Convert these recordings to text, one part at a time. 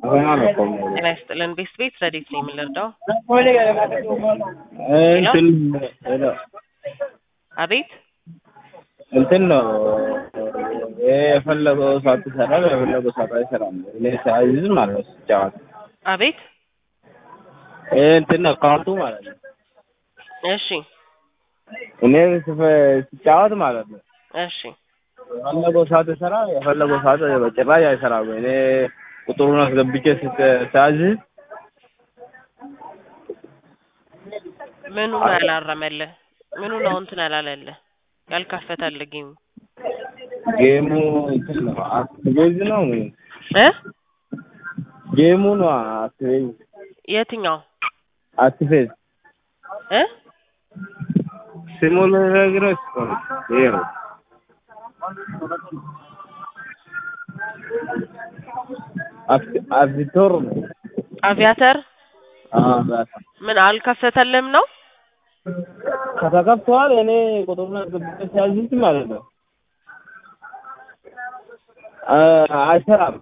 ጤና ይስጥልን ቤት ቤት ረዴት ነው የምንረዳው? እንትን አቤት እንትን ነው የፈለገው ሰዓት ይሰራል፣ የፈለገው ሰዓት አይሰራም። እኔ ሳይዝ ማለት ነው ሲጫወት አቤት ይሄ እንትን ነው ካርቱ ማለት ነው። እሺ እኔ ስፈ- ሲጫወት ማለት ነው እሺ የፈለገው ሰዓት ይሰራል፣ የፈለገው ሰዓት በጭራሽ አይሰራም። እኔ ቁጥሩን አስገብቼ ስት- ሳያዝ ምኑ ነው ያላረመልህ? ምኑ ነው እንትን ያላለልህ? ያልከፈተልህ ጌሙ ጌሙ እንትን ነው አክቲቬዝ ነው እ ጌሙ ነው አክቲቬዝ የትኛው አክቲቬዝ እ ስሙ ልነግርህ እኮ ነው ይሄ ነው አክቲ- አቪቶር ነው አቪያተር አዎ በቃ ምን አልከፈተልህም ነው? ከተከፍተዋል እኔ ቁጥሩን አስገብቼ ሲያዝዝ ማለት ነው አ- አይሰራም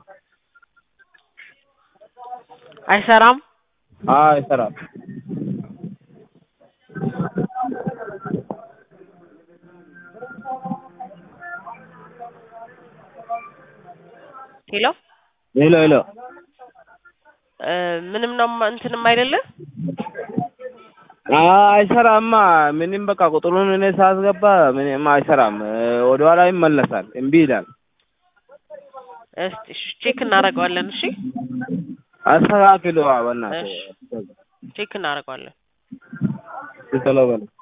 አይሰራም። አዎ አይሰራም ሄሎ ሄሎ ሄሎ እ ምንም ነው እንትንም አይደለም። አዎ አይሰራማ ምንም በቃ ቁጥሩን እኔ ሳስገባ ምንም አይሰራም ወደኋላ ይመለሳል እምቢ ይላል እስቲ እሺ ቼክ እናደርገዋለን። እሺ አስተካክሉ በእናትህ ቼክ እናደርገዋለን። ቶሎ በል